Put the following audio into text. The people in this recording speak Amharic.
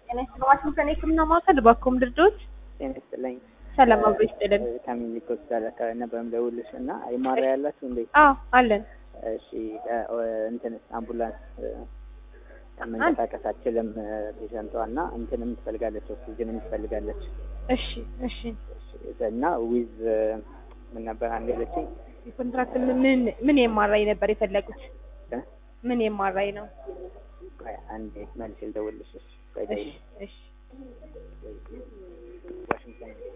ጤና ይስጥልኝ። ዋሽንግተን የህክምና ማዕከል ባኮም ድርጅት ጤና ይስጥልኝ። ሰላም አብሮ ይስጥልን። ከሚኒክ ሆስፒታል አካባቢ ነበር የምደውልልሽ እና ይማራ ያላችሁ እንዴ? አዎ አለን። እሺ እንትን አምቡላንስ መንቀሳቀስ አትችልም ፔሸንቷ እና እንትንም ትፈልጋለች ኦክሲጅንም ትፈልጋለች እሺ እሺ። እና ዊዝ ምን ነበር አንድ ያለችኝ የኮንትራክት ምን ምን የማራይ ነበር የፈለጉት? እ? ምን የማራይ ነው? ቆይ አንዴ መልሼ ልደውልልሽ። እሺ ቆይ እሺ ደውል። እሺ። ዋሽንግተን